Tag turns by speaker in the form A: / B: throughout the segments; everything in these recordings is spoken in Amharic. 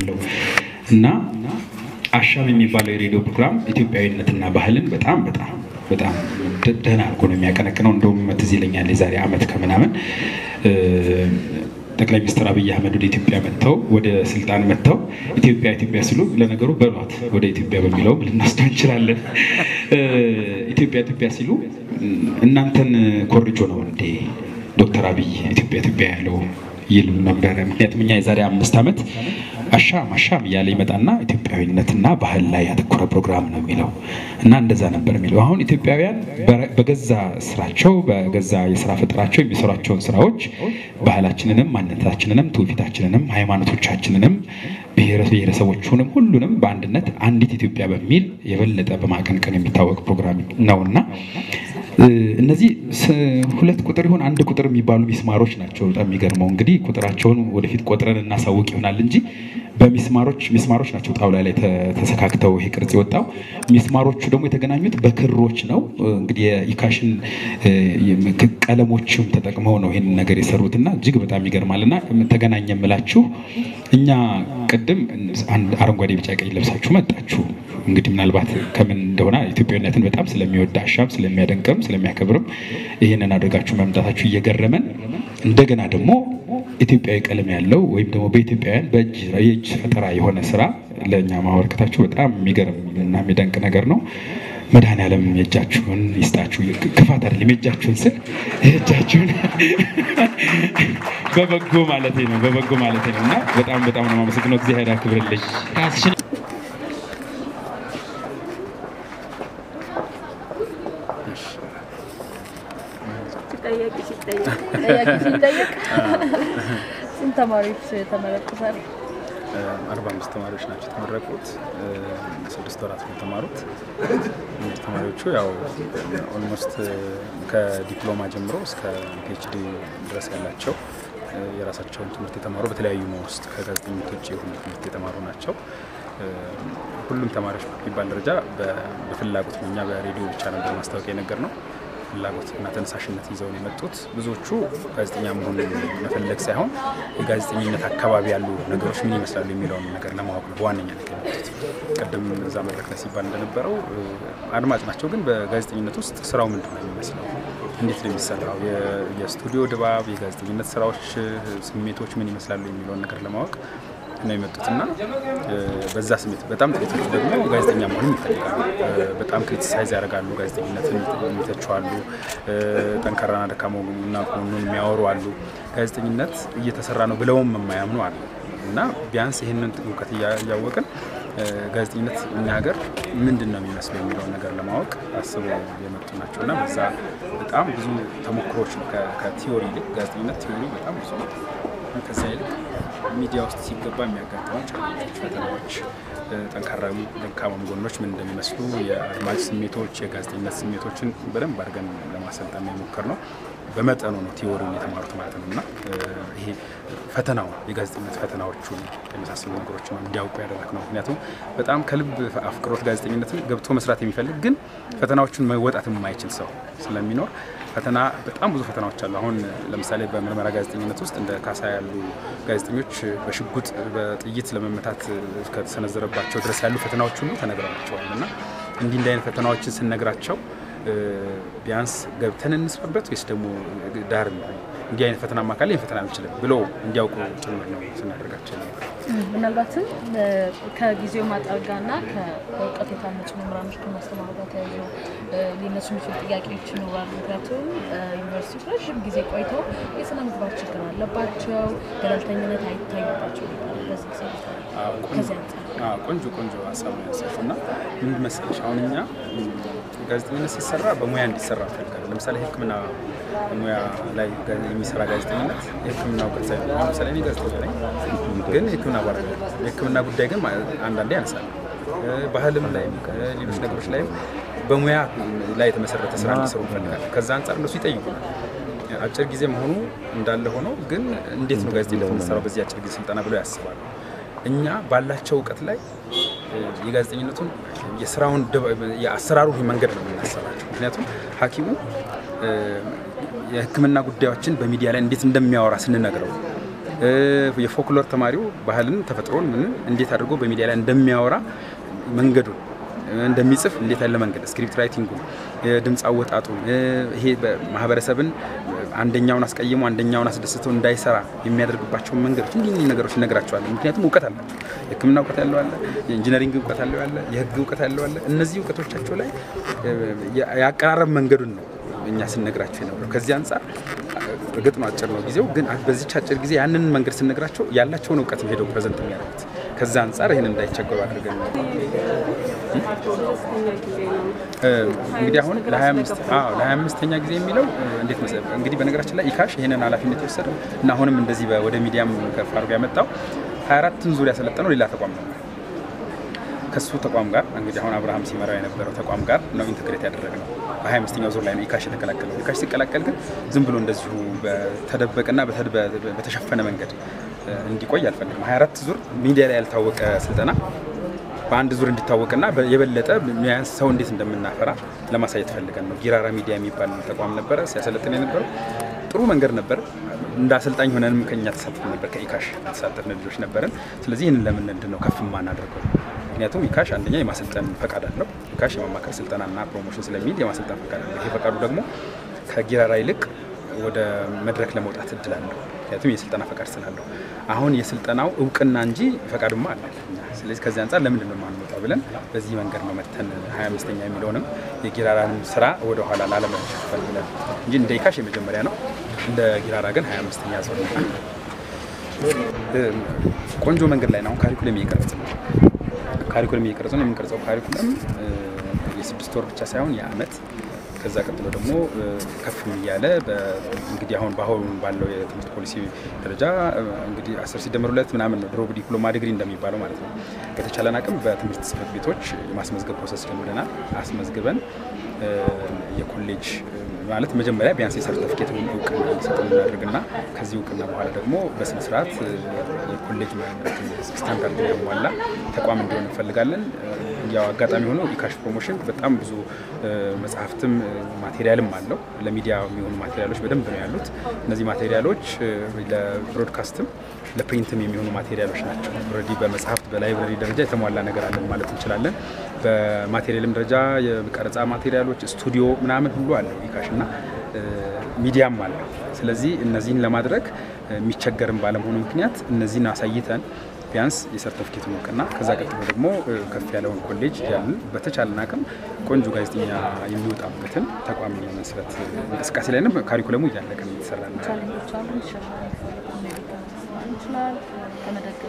A: ያለው እና አሻም የሚባለው የሬዲዮ ፕሮግራም ኢትዮጵያዊነትና ባህልን በጣም በጣም በጣም ደህና አድርጎ ነው የሚያቀነቅነው። እንደውም ትዝ ይለኛል የዛሬ ዓመት ከምናምን ጠቅላይ ሚኒስትር አብይ አህመድ ወደ ኢትዮጵያ መጥተው ወደ ስልጣን መጥተው ኢትዮጵያ ኢትዮጵያ ሲሉ ለነገሩ በሏት ወደ ኢትዮጵያ በሚለው ልናስደው እንችላለን። ኢትዮጵያ ኢትዮጵያ ሲሉ እናንተን ኮርጆ ነው እንዴ ዶክተር አብይ ኢትዮጵያ ኢትዮጵያ ያለው ይሉ ነበረ። ምክንያቱም እኛ የዛሬ አምስት ዓመት አሻም አሻም እያለ ይመጣና ኢትዮጵያዊነትና ባህል ላይ ያተኮረ ፕሮግራም ነው የሚለው እና እንደዛ ነበር የሚለው። አሁን ኢትዮጵያውያን በገዛ ስራቸው በገዛ የስራ ፈጠራቸው የሚሰሯቸውን ስራዎች ባህላችንንም፣ ማንነታችንንም፣ ትውፊታችንንም፣ ሃይማኖቶቻችንንም ብሔረሰቦቹንም ሁሉንም በአንድነት አንዲት ኢትዮጵያ በሚል የበለጠ በማቀንቀን የሚታወቅ ፕሮግራም ነውና እነዚህ ሁለት ቁጥር ይሆን አንድ ቁጥር የሚባሉ ሚስማሮች ናቸው። በጣም የሚገርመው እንግዲህ ቁጥራቸውን ወደፊት ቆጥረን እናሳውቅ ይሆናል እንጂ በሚስማሮች ሚስማሮች ናቸው ጣውላ ላይ ተሰካክተው ይሄ ቅርጽ የወጣው። ሚስማሮቹ ደግሞ የተገናኙት በክሮች ነው። እንግዲህ የኢካሽን ቀለሞችም ተጠቅመው ነው ይህን ነገር የሰሩት እና እጅግ በጣም ይገርማል። እና ተገናኘ የምላችሁ እኛ ቅድም አረንጓዴ፣ ቢጫ፣ ቀይ ለብሳችሁ መጣችሁ። እንግዲህ ምናልባት ከምን እንደሆነ ኢትዮጵያዊነትን በጣም ስለሚወድ አሻም ስለሚያደንቅም ስለሚያከብርም ይህንን አድርጋችሁ መምጣታችሁ እየገረመን እንደገና ደግሞ ኢትዮጵያዊ ቀለም ያለው ወይም ደግሞ በኢትዮጵያውያን በእጅ የእጅ ፈጠራ የሆነ ስራ ለእኛ ማበረከታችሁ በጣም የሚገርም እና የሚደንቅ ነገር ነው። መድኃኔዓለም የእጃችሁን ይስጣችሁ። ክፋት አይደለም፣ የእጃችሁን ስል የእጃችሁን በበጎ ማለት ነው፣ በበጎ ማለት ነው እና በጣም በጣም ነው የማመሰግነው። እግዚአብሔር ያክብርልኝ።
B: ጠያቂ ሲጠየቅ ስንት ተማሪዎች ተመረቁ ዛሬ?
C: አርባ አምስት ተማሪዎች ናቸው የተመረቁት። ስድስት ወራት ነው የተማሩት። እንግዲህ ተማሪዎቹ ያው ኦልሞስት ከዲፕሎማ ጀምሮ እስከ ፒኤችዲ ድረስ ያላቸው የራሳቸውን ትምህርት የተማሩ በተለያዩ ውስጥ ከጋዜጠኝነት ውጭ የሆኑ ትምህርት የተማሩ ናቸው። ሁሉም ተማሪዎች የሚባል ደረጃ በፍላጎት ነው። እኛ በሬዲዮ ብቻ ነበር ማስታወቂያ የነገር ነው ፍላጎት እና ተነሳሽነት ይዘው ነው የመጡት። ብዙዎቹ ጋዜጠኛ መሆን መፈለግ ሳይሆን የጋዜጠኝነት አካባቢ ያሉ ነገሮች ምን ይመስላሉ የሚለውን ነገር ለማወቅ ነው በዋነኛነት የመጡት። ቅድም እዛ መድረክ ላይ ሲባል እንደነበረው አድማጭ ናቸው፣ ግን በጋዜጠኝነት ውስጥ ስራው ምንድን ነው የሚመስለው፣ እንዴት ነው የሚሰራው፣ የስቱዲዮ ድባብ፣ የጋዜጠኝነት ስራዎች ስሜቶች ምን ይመስላሉ የሚለውን ነገር ለማወቅ ነው የመጡት እና በዛ ስሜት በጣም ጥቂቶቹ ደግሞ ጋዜጠኛ መሆንም ይፈልጋሉ። በጣም ክሪቲሳይዝ ያደርጋሉ፣ ጋዜጠኝነትን የሚተቹ አሉ፣ ጠንካራና ደካማ እና ጎኑን የሚያወሩ አሉ። ጋዜጠኝነት እየተሰራ ነው ብለውም የማያምኑ አሉ እና ቢያንስ ይህንን እውቀት እያወቅን ጋዜጠኝነት እኛ ሀገር ምንድን ነው የሚመስለው የሚለውን ነገር ለማወቅ አስበው የመጡ ናቸው እና በዛ በጣም ብዙ ተሞክሮች ነው ከቲዮሪ ይልቅ ጋዜጠኝነት ቲዮሪ በጣም ብዙ ነው። ከዛ ይልቅ ሚዲያ ውስጥ ሲገባ የሚያጋጥሙ ቻሌንጆች፣ ፈተናዎች፣ ጠንካራ ደካማ ጎኖች ምን እንደሚመስሉ የአድማጭ ስሜቶች፣ የጋዜጠኝነት ስሜቶችን በደንብ አድርገን ለማሰልጠን የሞከር ነው። በመጠኑ ነው ቲዎሪውን የተማሩት ማለት ነው እና ይሄ ፈተናው የጋዜጠኝነት ፈተናዎቹን የመሳሰሉ ነገሮች ነው እንዲያውቁ ያደረግ ነው። ምክንያቱም በጣም ከልብ አፍቅሮት ጋዜጠኝነትን ገብቶ መስራት የሚፈልግ ግን ፈተናዎቹን መወጣት የማይችል ሰው ስለሚኖር ፈተና በጣም ብዙ ፈተናዎች አሉ። አሁን ለምሳሌ በምርመራ ጋዜጠኝነት ውስጥ እንደ ካሳ ያሉ ጋዜጠኞች በሽጉጥ በጥይት ለመመታት ከተሰነዘረባቸው ድረስ ያሉ ፈተናዎች ሁሉ ተነግረናቸዋል እና እንዲህ እንዲህ አይነት ፈተናዎችን ስንነግራቸው ቢያንስ ገብተን እንስራበት ወይስ ደግሞ ዳር እንዲህ አይነት ፈተና ማካል ይህን ፈተና አልችልም ብሎ እንዲያውቁ ጭምር ነው ስናደርጋቸው ነበር።
B: ምናልባትም ከጊዜው ማጠር ጋርና ከእውቀት የታነጹ መምህራኖች ከማስተማሩ ጋር ተያይዞ ሊነሱ የሚችሉ ጥያቄዎች ይኖራሉ። ምክንያቱም ዩኒቨርሲቲዎች ረዥም ጊዜ ቆይተው የስነ ምግባር ችግር አለባቸው፣ ገለልተኝነት አይታይባቸው በዚህ ጊዜ ከዚህ አንጻር
C: ቆንጆ ቆንጆ ሀሳብ ነው ያነሳሽው እና ምን መሰለሽ አሁን እኛ ጋዜጠኝነት ሲሰራ በሙያ እንዲሰራ እንፈልጋለን። ለምሳሌ ሕክምና ሙያ ላይ የሚሰራ ጋዜጠኝነት የሕክምና እውቀት ሳይሆን ለምሳሌ እኔ ጋዜጠኛ ነኝ፣ ግን የሕክምና ባለሙያ የሕክምና ጉዳይ ግን አንዳንዴ ያነሳል። ባህልም ላይም ሌሎች ነገሮች ላይም በሙያ ላይ የተመሰረተ ስራ እንዲሰሩ እንፈልጋለን። ከዛ አንጻር እነሱ ይጠይቁናል። አጭር ጊዜ መሆኑ እንዳለ ሆኖ ግን እንዴት ነው ጋዜጠኝነት የምንሰራው በዚህ አጭር ጊዜ ስልጠና ብለው ያስባሉ። እኛ ባላቸው እውቀት ላይ የጋዜጠኝነቱን የስራውን የአሰራሩን መንገድ ነው የምናሰራቸው። ምክንያቱም ሐኪሙ የህክምና ጉዳዮችን በሚዲያ ላይ እንዴት እንደሚያወራ ስንነግረው የፎክሎር ተማሪው ባህልን፣ ተፈጥሮን ምንን እንዴት አድርጎ በሚዲያ ላይ እንደሚያወራ መንገዱን እንደሚጽፍ እንዴት ያለ መንገድ ስክሪፕት ራይቲንጉ፣ የድምፅ አወጣጡ ይሄ ማህበረሰብን አንደኛውን አስቀይሞ አንደኛውን አስደስተው እንዳይሰራ የሚያደርግባቸውን መንገዶች እንዲህ እንዲህ ነገሮች እነግራቸዋለን። ምክንያቱም እውቀት አላቸው። የሕክምና እውቀት ያለው አለ፣ የኢንጂነሪንግ እውቀት ያለው አለ፣ የህግ እውቀት ያለው አለ። እነዚህ እውቀቶቻቸው ላይ የአቀራረብ መንገዱን ነው እኛ ስንነግራቸው የነበረው። ከዚህ አንጻር እርግጥ ነው አጭር ነው ጊዜው፣ ግን በዚች አጭር ጊዜ ያንን መንገድ ስንነግራቸው ያላቸውን እውቀት ነው ሄደው ፕሬዘንት የሚያደርጉት። ከዛ አንጻር ይህን እንዳይቸገሩ አድርገን ነው እንግዲህ አሁን ለ25ኛ ጊዜ የሚለው እንዴት መሰለህ እንግዲህ በነገራችን ላይ ኢካሽ ይህንን ኃላፊነት የወሰደው እና አሁንም እንደዚህ ወደ ሚዲያም ከፍ አድርጎ ያመጣው 24ን ዙር ያሰለጠነው ሌላ ተቋም ነው። ከሱ ተቋም ጋር እንግዲህ አሁን አብርሃም ሲመራው የነበረው ተቋም ጋር ነው ኢንተግሬት ያደረግነው። በ25ኛው ዙር ላይ ነው ኢካሽ የተቀላቀለው። ኢካሽ ሲቀላቀል ግን ዝም ብሎ እንደዚሁ በተደበቀና በተሸፈነ መንገድ እንዲቆይ አልፈልግም። 24 ዙር ሚዲያ ላይ ያልታወቀ ስልጠና በአንድ ዙር እንዲታወቅና የበለጠ ሰው እንዴት እንደምናፈራ ለማሳየት ፈልገን ነው። ጊራራ ሚዲያ የሚባል ተቋም ነበረ ሲያሰለጥን የነበረው ጥሩ መንገድ ነበር። እንደ አሰልጣኝ ሆነንም ከኛ ተሳትፍ ነበር። ከኢካሽ የተሳተፍን ልጆች ነበርን። ስለዚህ ይህንን ለምን ምንድን ነው ከፍ ማናደርገው? ምክንያቱም ኢካሽ አንደኛ የማሰልጠን ፈቃድ አለው። ኢካሽ የማማከር ስልጠናና ፕሮሞሽን ስለሚል የማሰልጠን ፈቃድ አለው። ይሄ ፈቃዱ ደግሞ ከጊራራ ይልቅ ወደ መድረክ ለመውጣት እድል አለው። ምክንያቱም የስልጠና ፈቃድ ስላለው አሁን የስልጠናው እውቅና እንጂ ፈቃዱማ አለ። ስለዚህ ከዚህ አንጻር ለምንድን ነው የማንወጣው ብለን በዚህ መንገድ ነው መተን 25ኛ የሚለውንም የጊራራንም ስራ ወደኋላ ላለመሸፈን ብለን እንጂ እንደ ኢካሽ የመጀመሪያ ነው። እንደ ጊራራ ግን 25ኛ ዞር ነው። ቆንጆ መንገድ ላይ ነው። አሁን ካሪኩለም እየቀረጽ ነው። ካሪኩለም እየቀረጽ ነው። የምንቀርጸው ካሪኩለም የስድስት ወር ብቻ ሳይሆን የአመት ከዛ ቀጥሎ ደግሞ ከፍም እያለ እንግዲህ አሁን በአሁኑ ባለው የትምህርት ፖሊሲ ደረጃ እንግዲህ አስር ሲደመር ሁለት ምናምን ነው ድሮ ዲፕሎማ ዲግሪ እንደሚባለው ማለት ነው። በተቻለን አቅም በትምህርት ጽሕፈት ቤቶች የማስመዝገብ ፕሮሰስ ጀምረናል። አስመዝግበን የኮሌጅ ማለት መጀመሪያ ቢያንስ የሰርተፊኬት እውቅና እንዲሰጥ እናደርግና ከዚህ እውቅና በኋላ ደግሞ በስነስርዓት የኮሌጅ ስታንዳርድ ያሟላ ተቋም እንዲሆን እንፈልጋለን። ያው አጋጣሚ ሆኖ ኢካሽ ፕሮሞሽን በጣም ብዙ መጽሐፍትም ማቴሪያልም አለው። ለሚዲያ የሚሆኑ ማቴሪያሎች በደንብ ነው ያሉት። እነዚህ ማቴሪያሎች ለብሮድካስትም ለፕሪንትም የሚሆኑ ማቴሪያሎች ናቸው። ኦልሬዲ በመጽሐፍት በላይብረሪ ደረጃ የተሟላ ነገር አለን ማለት እንችላለን። በማቴሪያልም ደረጃ የቀረጻ ማቴሪያሎች፣ ስቱዲዮ ምናምን ሁሉ አለው ኢካሽ እና ሚዲያም አለ። ስለዚህ እነዚህን ለማድረግ የሚቸገርም ባለመሆኑ ምክንያት እነዚህን አሳይተን ቢያንስ የሰርተፊኬቱን እውቅና ከዛ ቀጥሎ ደግሞ ከፍ ያለውን ኮሌጅ ያንን በተቻለን አቅም ቆንጆ ጋዜጠኛ የሚወጣበትን ተቋም የመስረት እንቅስቃሴ ላይ ነው። ካሪኩለሙ እያለቀ ነው እየተሰራ ነው።
B: ቻሌንጆች አሉ። ይሻሻል ይችላል ከመደገፍ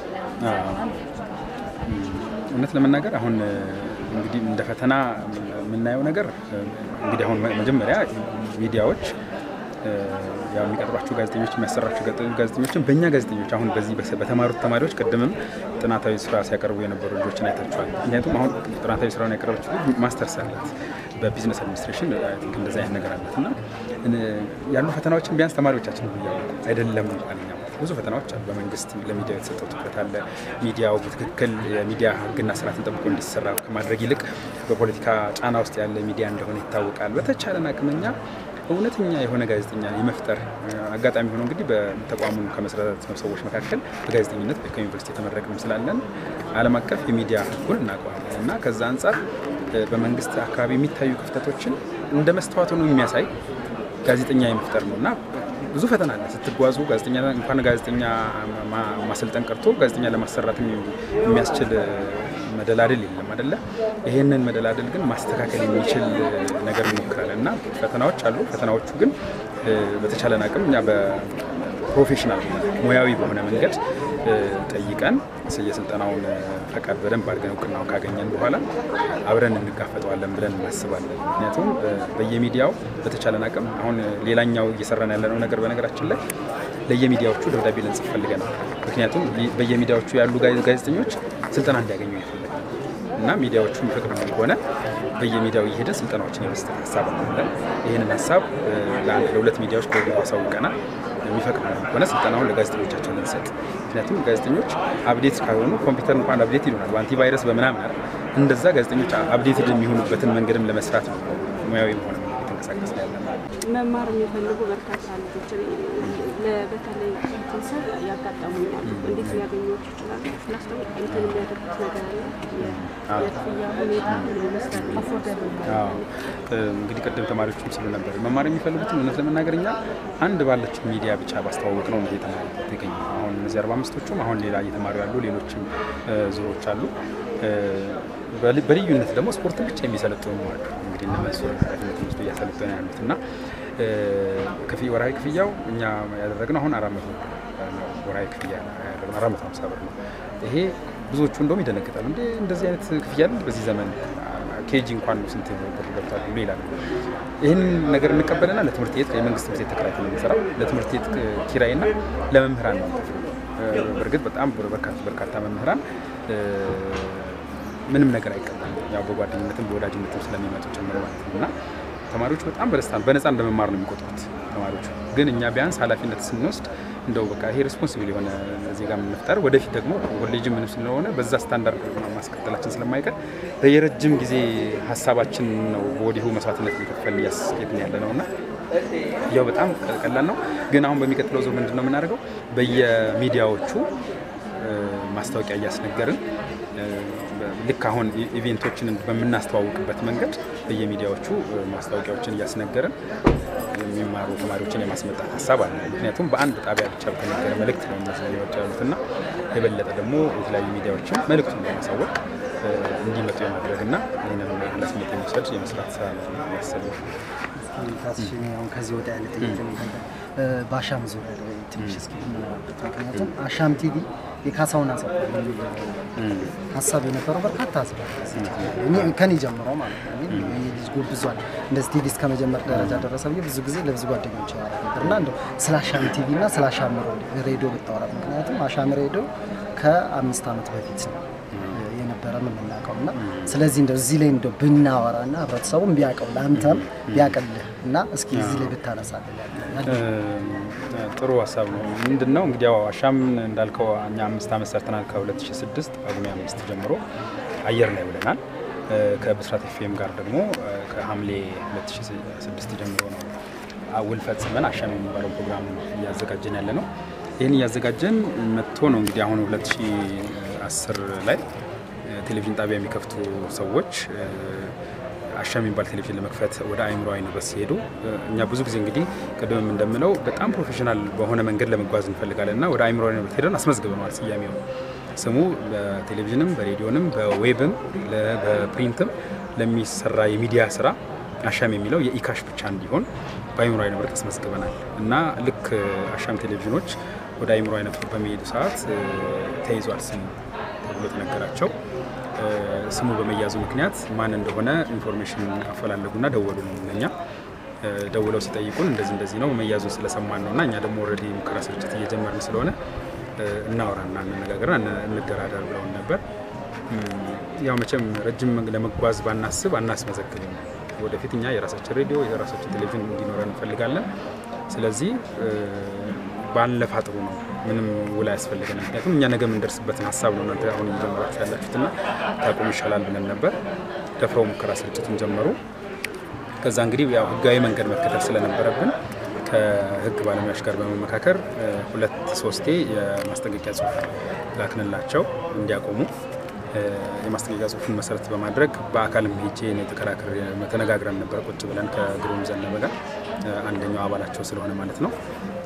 C: እውነት ለመናገር አሁን እንግዲህ እንደ ፈተና የምናየው ነገር እንግዲህ አሁን መጀመሪያ ሚዲያዎች ያው የሚቀጥሯቸው ጋዜጠኞች የሚያሰራቸው ጋዜጠኞችን በእኛ ጋዜጠኞች አሁን በዚህ በተማሩት ተማሪዎች ቅድምም ጥናታዊ ስራ ሲያቀርቡ የነበሩ ልጆችን አይታችኋል። ምክንያቱም አሁን ጥናታዊ ስራውን ያቀረበች ልጅ ማስተርስ አላት በቢዝነስ አድሚኒስትሬሽን እንደዚ አይነት ነገር አላት እና ያሉ ፈተናዎችን ቢያንስ ተማሪዎቻችን እያወቁ አይደለም እንኳን እኛ ብዙ ፈተናዎች አሉ። በመንግስት ለሚዲያ የተሰጠው ትኩረት አለ። ሚዲያው በትክክል የሚዲያ ሕግና ስርዓትን ጠብቆ እንዲሰራ ከማድረግ ይልቅ በፖለቲካ ጫና ውስጥ ያለ ሚዲያ እንደሆነ ይታወቃል። በተቻለን አቅምኛ እውነተኛ የሆነ ጋዜጠኛ የመፍጠር አጋጣሚ ሆኖ እንግዲህ በተቋሙን ከመሰረት ሰዎች መካከል በጋዜጠኝነት ከዩኒቨርሲቲ የተመረቅንም ስላለን ዓለም አቀፍ የሚዲያ ሕጉን እናውቀዋለን እና ከዛ አንጻር በመንግስት አካባቢ የሚታዩ ክፍተቶችን እንደ መስተዋት ሆኖ የሚያሳይ ጋዜጠኛ የመፍጠር ነው እና ብዙ ፈተና አለ ስትጓዙ። ጋዜጠኛ እንኳን ጋዜጠኛ ማሰልጠን ቀርቶ ጋዜጠኛ ለማሰራት የሚያስችል መደላደል የለም አይደለ? ይሄንን መደላደል ግን ማስተካከል የሚችል ነገር እንሞክራለን እና ፈተናዎች አሉ። ፈተናዎቹ ግን በተቻለን አቅም እኛ በፕሮፌሽናል ሙያዊ በሆነ መንገድ ጠይቀን የስልጠናውን ፈቃድ በደንብ አድርገን እውቅናውን ካገኘን በኋላ አብረን እንጋፈጠዋለን ብለን እናስባለን። ምክንያቱም በየሚዲያው በተቻለን አቅም አሁን ሌላኛው እየሰራን ያለነው ነገር በነገራችን ላይ ለየሚዲያዎቹ ደብዳቤ ልንጽፍ ፈልገናል። ምክንያቱም በየሚዲያዎቹ ያሉ ጋዜጠኞች ስልጠና እንዲያገኙ ይፈልጋል እና ሚዲያዎቹ የሚፈቅዱ ከሆነ በየሚዲያው እየሄደ ስልጠናዎችን የመስጠት ሀሳብ አለን። ይህንን ሀሳብ ለአንድ ለሁለት ሚዲያዎች ከወዲሁ አሳውቀናል። የሚፈቅዱ ከሆነ ስልጠናውን ለጋዜጠኞቻቸው ልንሰጥ። ምክንያቱም ጋዜጠኞች አብዴት ካልሆኑ ኮምፒውተር እንኳን አብዴት ይሆናል በአንቲቫይረስ በምናምን አይደል። እንደዛ ጋዜጠኞች አብዴትድ የሚሆኑበትን መንገድም ለመስራት ነው ሙያዊ መሆን የተንቀሳቀስ ያለ
D: መማር የሚፈልጉ በርካታ ልጆችን በተለይ እንትን ስር ያጋጠሙኛል። እንዴት ሊያገኙት ይችላሉ? ፕላስ ደግሞ እንትን የሚያደርጉት ነገር አለ። የ- የክፍያ ሁኔታ ምን ይመስላል? አፎርደብል
C: አዎ እንግዲህ ቅድም ተማሪዎችም ስሉ ነበር መማር የሚፈልጉትን እውነት ለመናገር እኛ አንድ ባለችው ሚዲያ ብቻ ባስተዋወቅ ነው ነው የተማሪ የተገኘ አሁን እነዚህ አርባ አምስቶቹም አሁን ሌላ እየተማሩ ያሉ ሌሎችም እ፣ ዙሮች አሉ እ፣ በል- በልዩነት ደግሞ ስፖርትን ብቻ የሚሰለጥኑ አሉ። እንግዲህ እነ መንሱር ኃላፊነት ወስዶ እያሰለጠኑ ያሉት እና እ፣ ክፍያ ወርሃዊ ክፍያው እኛ ያደረግነው አሁን አራት መቶ ብር ነው። ወርሃዊ ክፍያ ያደረግነው አራት መቶ ሀምሳ ብር ነው። ይሄ ብዙዎቹ እንደውም ይደነግጣሉ። እንደ እንደዚህ አይነት ክፍያ አለ በዚህ ዘመን ኬጂ እንኳን ነው ስንት ብር ገብቷል ብሎ ይላሉ። ይህን ነገር እንቀበልና ለትምህርት ቤት የመንግስት ትምህርት ቤት ተከራይተን ነው የምንሰራው። ለትምህርት ቤት ኪራይና ለመምህራን ነው የምንከፍለው። እ፣ በእርግጥ በጣም በርካታ በርካታ መምህራን እ፣ ምንም ነገር አይቀበልም። ያው በጓደኝነትም በወዳጅነትም ስለሚመጡ ጭምር ማለት ነው እና ተማሪዎቹ በጣም በደስታ በነፃ እንደመማር ነው የሚቆጥሩት ተማሪዎቹ። ግን እኛ ቢያንስ ኃላፊነት ስንወስድ እንደው በቃ ይሄ ሬስፖንሲብል የሆነ ዜጋ የምንፍጠር ወደፊት ደግሞ ኮሌጅ ምንም ስለሆነ በዛ ስታንዳርድ ማስቀጠላችን ስለማይቀር የረጅም ጊዜ ሀሳባችን ነው በወዲሁ መስዋዕትነት እየከፈል እያስኬድን ያለ ነው እና ያው በጣም ቀላል ነው። ግን አሁን በሚቀጥለው ዙር ምንድን ነው የምናደርገው በየሚዲያዎቹ እ፣ ማስታወቂያ እያስነገርን እ፣ ልክ አሁን ኢ- ኢቬንቶችን በምናስተዋውቅበት መንገድ በየሚዲያዎቹ እ፣ ማስታወቂያዎችን እያስነገርን የሚማሩ ተማሪዎችን የማስመጣት ሀሳብ አለ። ምክንያቱም በአንድ ጣቢያ ብቻ በተነገረ መልእክት ነው እነዚህ ያሉት እና የበለጠ ደግሞ የተለያዩ ሚዲያዎችን መልእክቱን በማሳወቅ እ፣ እንዲመጡ የማድረግ እና ይህንን ኃላፊነት የመውሰድ የመስራት ስራ ነው ያሰብነው።
E: ታስሽ አሁን ከዚህ ወደ ያለ ጥያቄ ነው የምጠይቀው። እ፣ በአሻም ዙሪያ ላይ ትንሽ እስኪ ብናወራበት። ምክንያቱም አሻም ቲቪ የካሳውን አሰፋ የሚል ሀሳብ የነበረው በርካታ ህዝብ አለ እዚህ ቲቪ ላይ። እኔ ከኔ ጀምሮ ማለት ነው። እኔ ይሄ ልጅ ጎብዟል እንደዚህ ቲቪ እስከ መጀመር ደረጃ ደረሰ ብዬ ብዙ ጊዜ ለብዙ ጓደኞች ያወራ ነበር እና እንደው ስለ አሻም ቲቪ እና ስለ አሻም ሬዲዮ ብታወራ። ምክንያቱም አሻም ሬዲዮ ከአምስት ዓመት በፊት ነው የነበረ የምናውቀው እና ስለዚህ እንደው እዚህ ላይ እንደው ብናወራ እና ህብረተሰቡም ቢያውቀው ለአንተም ቢያውቅልህ እና እስኪ እዚህ ላይ ብታነሳለን ያለ
C: ጥሩ ሀሳብ ነው። ምንድን ነው እንግዲህ ያው አሻም እንዳልከው እኛ አምስት ዓመት ሰርተናል። ከ2006 ጳጉሜ አምስት ጀምሮ አየር ላይ ውለናል። እ፣ ከብስራት ኤፍኤም ጋር ደግሞ እ፣ ከሐምሌ 2006 ጀምሮ ነው አ- ውል ፈጽመን አሻም የሚባለው ፕሮግራም እያዘጋጀን ያለ ነው። ይህን እያዘጋጀን መጥቶ ነው እንግዲህ አሁን 2010 ላይ እ፣ ቴሌቪዥን ጣቢያ የሚከፍቱ ሰዎች እ፣ አሻም የሚባል ቴሌቪዥን ለመክፈት ወደ አእምሮ ዩኒቨርስ ሲሄዱ እ፣ እኛ ብዙ ጊዜ እንግዲህ ቅድምም እንደምለው በጣም ፕሮፌሽናል በሆነ መንገድ ለመጓዝ እንፈልጋለን እና ወደ አእምሮ ዩኒቨርስ ሄደን አስመዝግበነዋል። ስያሜው ስሙ በቴሌቪዥንም በሬዲዮንም በዌብም ለ- በፕሪንትም ለሚሰራ የሚዲያ ስራ አሻም የሚለው የኢካሽ ብቻ እንዲሆን በአእምሮ ዩኒቨርስ አስመዝግበናል እና ልክ አሻም ቴሌቪዥኖች ወደ አእምሮ ዩኒቨርስ በሚሄዱ ሰዓት እ፣ ተይዟል ስሙ ተብሎ ተነገራቸው። እ፣ ስሙ በመያዙ ምክንያት ማን እንደሆነ ኢንፎርሜሽን አፈላለጉና ደወሉ ነው ለኛ እ፣ ደውለው ሲጠይቁን እንደዚህ እንደዚህ ነው መያዙን ስለሰማን ነው እና እኛ ደግሞ ኦልሬዲ ሙከራ ስርጭት እየጀመርን ስለሆነ እ፣ እናውራና እንነጋገርና እን- እንደራደር ብለውን ነበር። እም፣ ያው መቼም ረጅም መንገድ ለመጓዝ ባናስብ አናስመዘግብም። ወደፊት እኛ የራሳችን ሬዲዮ የራሳችን ቴሌቪዥን እንዲኖረን እንፈልጋለን። ስለዚህ እ፣ ባንለፋ ጥሩ ነው። ምንም ውል አያስፈልገንም። ምክንያቱም እኛ ነገ የምንደርስበትን ሀሳብ ነው እናንተ አሁን እየጀመራችሁ ያላችሁትና ታቆም ይሻላል ብለን ነበር። ደፍረው ሙከራ ስርጭቱን ጀመሩ። ከዛ እንግዲህ ያው ህጋዊ መንገድ መከተል ስለነበረብን ከህግ ባለሙያዎች ጋር በመመካከር እ፣ ሁለት ሶስቴ የማስጠንቀቂያ ጽሁፍ ላክንላቸው እንዲያቆሙ። እ፣ የማስጠንቀቂያ ጽሁፉን መሰረት በማድረግ በአካልም ሄጄ እኔ ተከራክሬ ተነጋግረን ነበር ቁጭ ብለን ከግሩም ዘነበ ጋር እ፣ አንደኛው አባላቸው ስለሆነ ማለት ነው።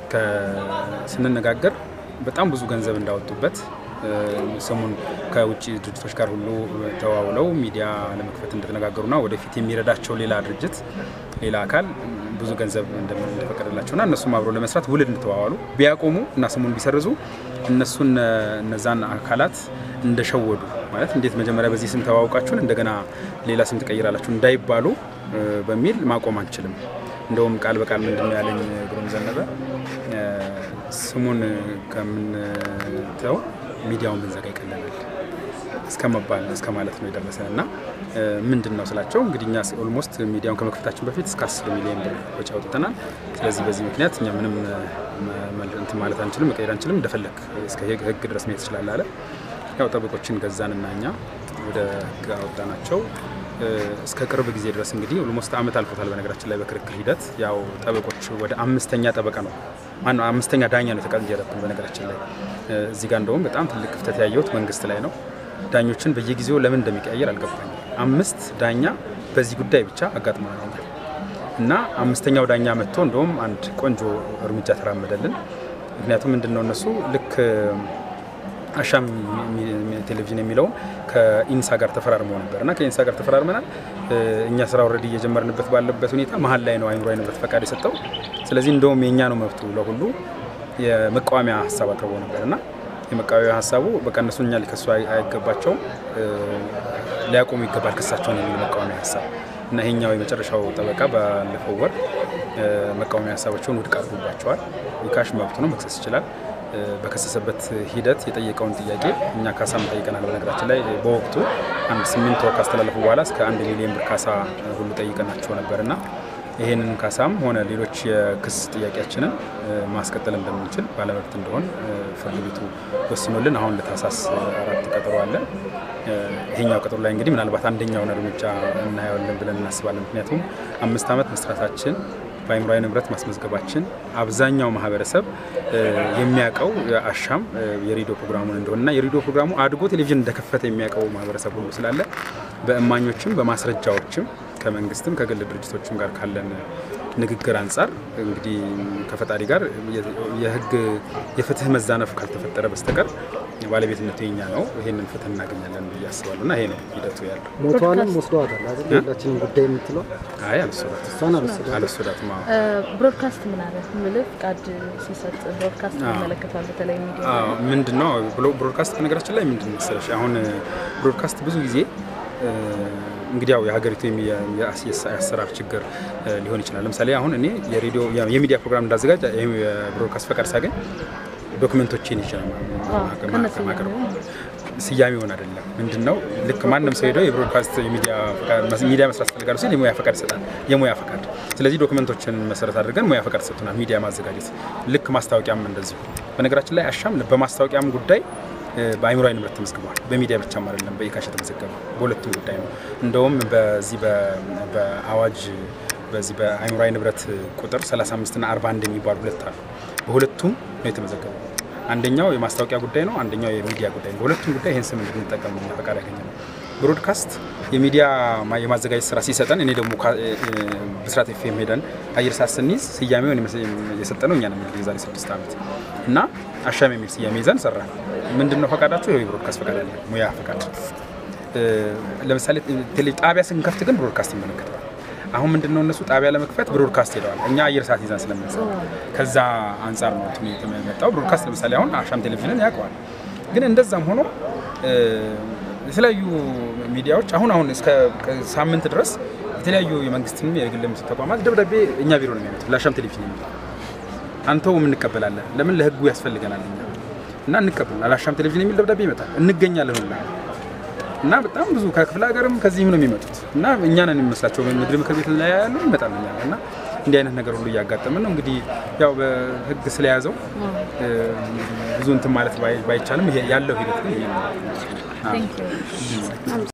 C: ከ- ስንነጋገር በጣም ብዙ ገንዘብ እንዳወጡበት እ፣ ስሙን ከውጭ ድርጅቶች ጋር ሁሉ ተዋውለው ሚዲያ ለመክፈት እንደተነጋገሩና ወደፊት የሚረዳቸው ሌላ ድርጅት ሌላ አካል ብዙ ገንዘብ እንደምን- እንደፈቀደላቸውና እነሱም አብሮ ለመስራት ውል እንደተዋዋሉ ቢያቆሙ እና ስሙን ቢሰርዙ እነሱን እነዛን አካላት እንደሸወዱ ማለት እንዴት መጀመሪያ በዚህ ስም ተዋውቃችሁን እንደገና ሌላ ስም ትቀይራላችሁ እንዳይባሉ እ፣ በሚል ማቆም አንችልም። እንደውም ቃል በቃል ምንድን ነው ያለኝ ግሩም ዘነበ እ፣ ስሙን ከምንተው ሚዲያውን ብንዘጋ ይቀለናል እስከ መባል እስከ ማለት ነው የደረሰን እና እ፣ ምንድን ነው ስላቸው እንግዲህ እኛ ኦልሞስት ሚዲያውን ከመክፈታችን በፊት እስከ 10 ሚሊዮን ብር ወጪ አውጥተናል። ስለዚህ በዚህ ምክንያት እኛ ምንም እ፣ መ- መ- እንትን ማለት አንችልም፣ መቀየር አንችልም፣ እንደፈለግ እስከ ህግ- ህግ ድረስ መሄድ ትችላለህ አለ። ያው ጠበቆችን ገዛንና እኛ ወደ ህግ አወጣናቸው። እ፣ እስከ ቅርብ ጊዜ ድረስ እንግዲህ ኦልሞስት አመት አልፎታል። በነገራችን ላይ በክርክር ሂደት ያው ጠበቆች ወደ አምስተኛ ጠበቃ ነው ማነው አምስተኛ ዳኛ ነው የተቀየረብን። በነገራችን ላይ እ፣ እዚህ ጋር እንደውም በጣም ትልቅ ክፍተት ያየሁት መንግስት ላይ ነው። ዳኞችን በየጊዜው ለምን እንደሚቀያየር አልገባኝም። አምስት ዳኛ በዚህ ጉዳይ ብቻ አጋጥሞናል እና አምስተኛው ዳኛ መጥቶ እንደውም አንድ ቆንጆ እርምጃ ተራመደልን። ምክንያቱም ምንድን ነው እነሱ ልክ አሻም የሚ- የሚ- ቴሌቪዥን የሚለውን ከኢንሳ ጋር ተፈራርመው ነበር እና ከኢንሳ ጋር ተፈራርመናል። እ፣ እኛ ስራ ኦልሬዲ እየጀመርንበት ባለበት ሁኔታ መሀል ላይ ነው አይምሮ ንብረት ፈቃድ የሰጠው። ስለዚህ እንደውም የእኛ ነው መብቱ ለሁሉ የመቃወሚያ ሀሳብ አቅርቦ ነበር እና የመቃወሚያ ሀሳቡ በቃ እነሱ እኛ ሊከሱ አይ- አይገባቸውም እ፣ ሊያቆሙ ይገባል ክሳቸውን የሚል መቃወሚያ ሀሳብ እና ይሄኛው የመጨረሻው ጠበቃ ባለፈው ወር እ፣ መቃወሚያ ሀሳባቸውን ውድቅ አድርጎባቸዋል። የካሽ መብቱ ነው፣ መክሰስ ይችላል። እ፣ በከሰሰበት ሂደት የጠየቀውን ጥያቄ እኛ ካሳም ጠይቀናል። በነገራችን ላይ በወቅቱ አንድ ስምንት ወር ካስተላለፉ በኋላ እስከ አንድ ሚሊዮን ብር ካሳ እ፣ ሁሉ ጠይቀናቸው ነበር እና ይህንን ካሳም ሆነ ሌሎች የክስ ጥያቄያችንን እ፣ ማስቀጠል እንደምንችል ባለመብት እንደሆን እ፣ ፍርድ ቤቱ ወስኖልን አሁን ለታህሳስ አራት ቀጠሮ አለን። እ፣ ይሄኛው ቀጠሮ ላይ እንግዲህ ምናልባት አንደኛውን እርምጃ እናየዋለን ብለን እናስባለን። ምክንያቱም አምስት ዓመት መስራታችን በአይምሯዊ ንብረት ማስመዝገባችን አብዛኛው ማህበረሰብ እ፣ የሚያውቀው አሻም እ፣ የሬዲዮ ፕሮግራሙን እንደሆነና የሬዲዮ ፕሮግራሙ አድጎ ቴሌቪዥን እንደከፈተ የሚያውቀው ማህበረሰብ ሁሉ ስላለ በእማኞችም በማስረጃዎችም ከመንግስትም ከግል ድርጅቶችም ጋር ካለን ንግግር አንጻር እንግዲህ ከፈጣሪ ጋር የ- የህግ የፍትህ መዛነፍ ካልተፈጠረ በስተቀር ባለቤትነቱ የኛ ነው። ይህንን ፍትህ እናገኛለን ብዬ አስባለሁ እና ይሄ ነው ሂደቱ ያለው።
E: ሞቷንም ወስደዋታል አይደል? የሁላችንም ጉዳይ የምትለው
C: አይ አልወሰዳትም
E: እሷን አልወሰዷትም።
C: አልወሰዳትም። አዎ።
B: ብሮድካስት ምን አለ ምልህ ፍቃድ ሲሰጥ ብሮድካስት ይመለከታል። በተለይ ሚዲያ
C: አዎ፣ ምንድን ነው ብሎ ብሮድካስት በነገራችን ላይ ምንድን መሰለሽ አሁን ብሮድካስት ብዙ ጊዜ እ፣ እንግዲህ ያው የሀገሪቱ የሚ- የአስ- የአሰራር ችግር እ፣ ሊሆን ይችላል። ለምሳሌ አሁን እኔ የሬዲዮ የሚዲያ ፕሮግራም እንዳዘጋጅ ይሄ የብሮድካስት ፈቃድ ሳገኝ ዶክመንቶችን ይችላል ማቅረብ ስያሜውን አይደለም። ምንድን ነው ልክ ማንም ሰው ሄዶ የብሮድካስት የሚዲያ ፈቃድ- ሚዲያ መስራት ፈልጋሉ ሲል የሙያ ፈቃድ ይሰጣል። የሙያ ፈቃድ። ስለዚህ ዶክመንቶችን መሰረት አድርገን ሙያ ፈቃድ ሰጥቶናል። ሚዲያ ማዘጋጀት ልክ ማስታወቂያም እንደዚሁ። በነገራችን ላይ አሻም በማስታወቂያም ጉዳይ እ፣ በአእምሯዊ ንብረት ተመዝግቧል። በሚዲያ ብቻም አይደለም በኢካሽ የተመዘገበ በሁለቱም ጉዳይ ነው። እንደውም በዚህ በ- በአዋጅ በዚህ በአእምሯዊ ንብረት ቁጥር 35 እና 41 የሚባሉ ሁለት አሉ። በሁለቱም ነው የተመዘገበው። አንደኛው የማስታወቂያ ጉዳይ ነው፣ አንደኛው የሚዲያ ጉዳይ ነው። በሁለቱም ጉዳይ ይህን ስም እንድንጠቀም እኛ ፈቃድ ያገኘ ነው። ብሮድካስት የሚዲያ ማ- የማዘጋጀት ስራ ሲሰጠን እኔ ደግሞ ካ- እ- እ- ብስራት ኤፍኤም ሄደን አየር ሰዓት ስንይዝ ስያሜውን የሰጠነው እኛ ነው እንግዲህ የዛሬ ስድስት ዓመት እና አሻም የሚል ስያሜ ይዘን ሰራን። ምንድን ነው ፈቃዳቸው? ይኸው የብሮድካስት ፈቃድ አለ፣ ሙያ ፈቃድ። እ፣ ለምሳሌ ቴሌ ጣቢያ ስንከፍት ግን ብሮድካስት ይመለከተዋል። አሁን ምንድን ነው እነሱ ጣቢያ ለመክፈት ብሮድካስት ሄደዋል። እኛ አየር ሰዓት ይዘን ስለምንሰራ ከዛ አንጻር ነው እንትኑ የመጣው። ብሮድካስት ለምሳሌ አሁን አሻም ቴሌቪዥንን ያውቀዋል። ግን እንደዛም ሆኖ እ፣ የተለያዩ ሚዲያዎች አሁን አሁን እስከ ሳምንት ድረስ የተለያዩ የመንግስትም የግል ተቋማት ደብዳቤ እኛ ቢሮ ነው የሚያመጡት ለአሻም ቴሌቪዥን የሚል አንተውም እንቀበላለን። ለምን ለህጉ ያስፈልገናል እኛ እና እንቀበላለን። አሻም ቴሌቪዥን የሚል ደብዳቤ ይመጣል። እንገኛለን ሁላ እና በጣም ብዙ ከክፍለ ሀገርም ከዚህም ነው የሚመጡት እና እኛ ነን የሚመስላቸው ምድር ምክር ቤት ላይ ያሉ ይመጣል እኛ ጋር እና እንዲህ አይነት ነገር ሁሉ እያጋጠምን ነው። እንግዲህ ያው በህግ ስለያዘው እ፣ ብዙ እንትን ማለት ባይ- ባይቻልም ይሄ ያለው ሂደት ግን ይሄ ነው።
B: ቴንክ ዩ